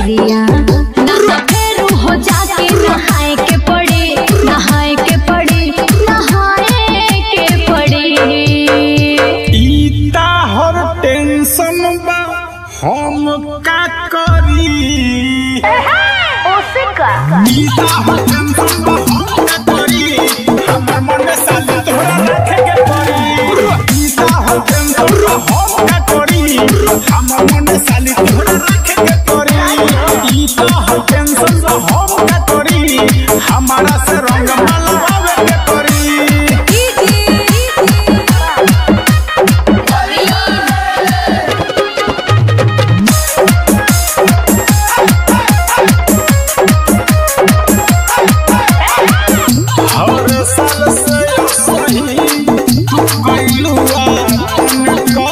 भितरिया ना तो फेरू हो जाके नहाए के पड़ी नहाए के पड़ी नहाए के पड़ी ईता हर टेंशन बा हम का करी ईता हर टेंशन बा हम का करी हमर मन में साली तोहरा रखे के पड़ी ईता हर टेंशन बा हम का करी हमर मन में साली तोहरा रखे के पड़ी ईता हर टेंशन बा हम का करी हमारा से रंग मलवावे के पड़ी हर साल से सही गइलुआ तुमको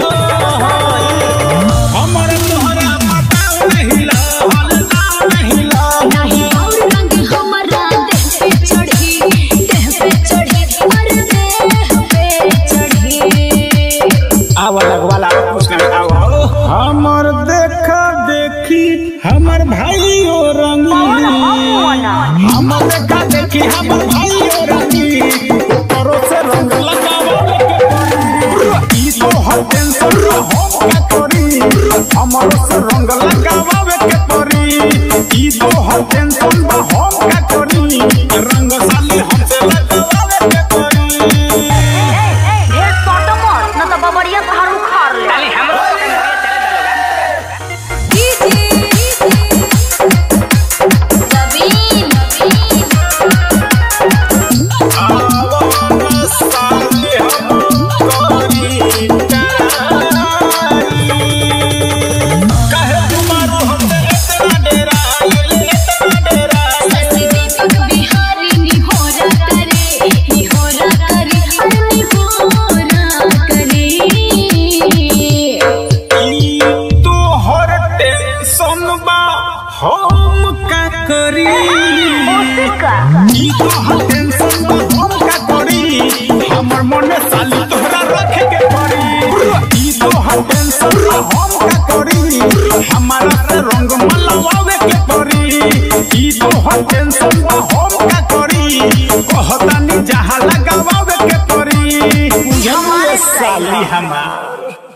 हमर तोहरा पता नहीं ला हल्ला नहीं ला नहीं और रंग हमारा देह पे चढ़ी देह पे चढ़ी अरे देह पे चढ़ी आवा लगवाला कुछ नहीं आवा हमर देखा देखी हमर भाई ओ रंगी हमर देखा देखी हमर भाई ओ रंगी ऊपरों से रंग लगावे के पड़ी ई तो हर टेंशन हम का करी हमर से रंग लगावे के पड़ी ई तो हर टेंशन बा हम का करी रंग साली हमसे लगावे के पड़ी ढेर सटो मत न त बबरिया तोहार उखाड़ ले खाली हमरो ससी दीपक बिहारी निहोरा करे निहोरा करे अरे निहोरा करे हम का करी ई तो हर टेंशन बा हम का करी हमर मन साली तोहरा रखे के पड़ी ई तो हर टेंशन बा हम का करी हमारा से रंग मलवावे के पड़ी ई तो हर टेंशन बा हम का करी कहतानी जहां लगावे के पड़ी बुझलिए साली हमार